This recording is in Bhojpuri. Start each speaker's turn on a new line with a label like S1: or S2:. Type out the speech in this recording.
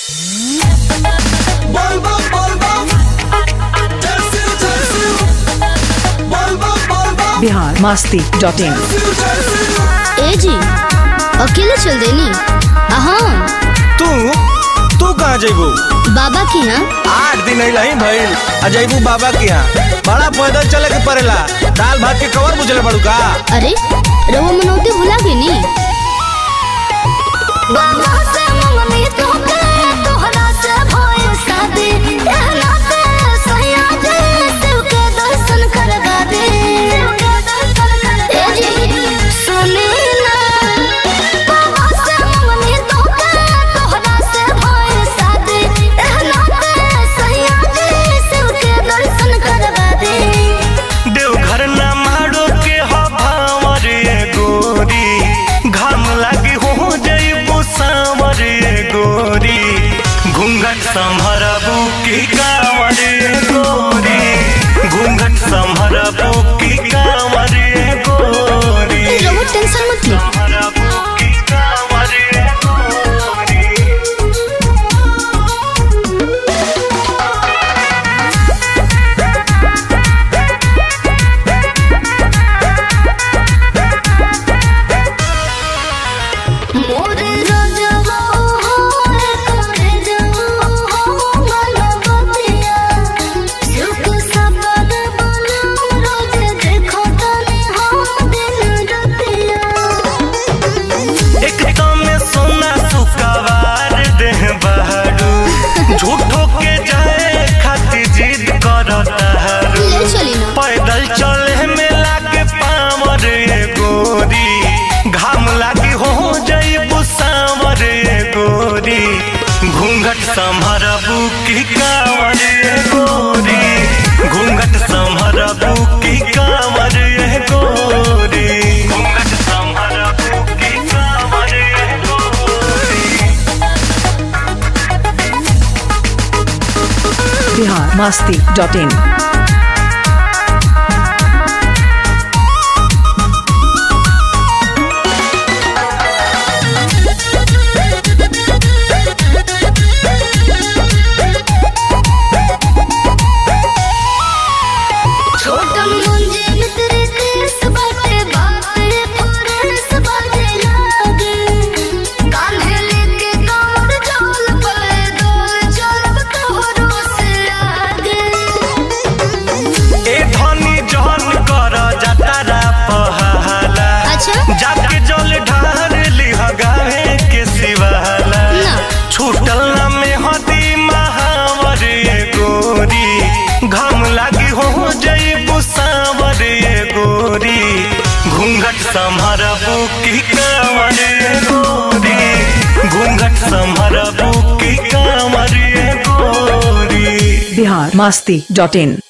S1: Volvo, Volvo. Tersil, tersil. Volvo, Volvo.
S2: Bihar Masti dot in
S1: Tersil, tersil.
S3: ए जी अकेले चल देनी हाँ
S4: तू तू कहाँ जैबू
S3: बाबा की यहाँ
S4: आठ दिन अइला ही भइल आ जैबू बाबा के यहाँ बड़ा पैदल चले के पड़ेला दाल भात के कवर बुझले पड़ू का
S3: अरे रहुआ मनौती भुला गई नी
S4: देवघर ना मारो के हवावर गोरी घाम लागी हो जैबू सावर गोरी घूंघट संभरबू की कांवर गोरी घूंघट संभरबू की कांवर गोरी
S3: रहुआ टेंशन मत ले
S4: संभरबू की कांवर गोरी
S3: मोरे राजवा हो करे जवा हो मनबतिया सुख सबद बना रोज देखो तने हम दिन रतिया
S4: एक में सोना सुकवार देह बहरू झूठो के जाए खातिर जिद करता हरू
S3: ले चली ना
S4: पैदल चले में लागे पावर ये गोरी घाम लागी हो जईबू सावर ये गोरी घूंघट संभरबू की कांवर ये गोरी घूंघट संभरबू की कांवर ये गोरी घूंघट संभरबू की कांवर ये गोरी
S2: बिहार मस्ती डॉट इन
S3: छोटन मुंजे मित्र केस बाटे बाटे फुरेस बाजे लागे कान्हे लेके कांवर चल पले डोल चलब तोहरो से आगे
S4: ए धनी जहन कर जतरा पहाला
S3: अच्छा
S4: जाके जल ढार लिह गावे के सिवाला
S3: ना।
S4: छूटल ना में हदी महावर ये गोरी घाम लागी हो जईबू सावर ये गोरी घूंघट संभरबू की कांवर ये गोरी घूंघट संभरबू की कांवर ये गोरी
S2: बिहार मस्ती डॉट इन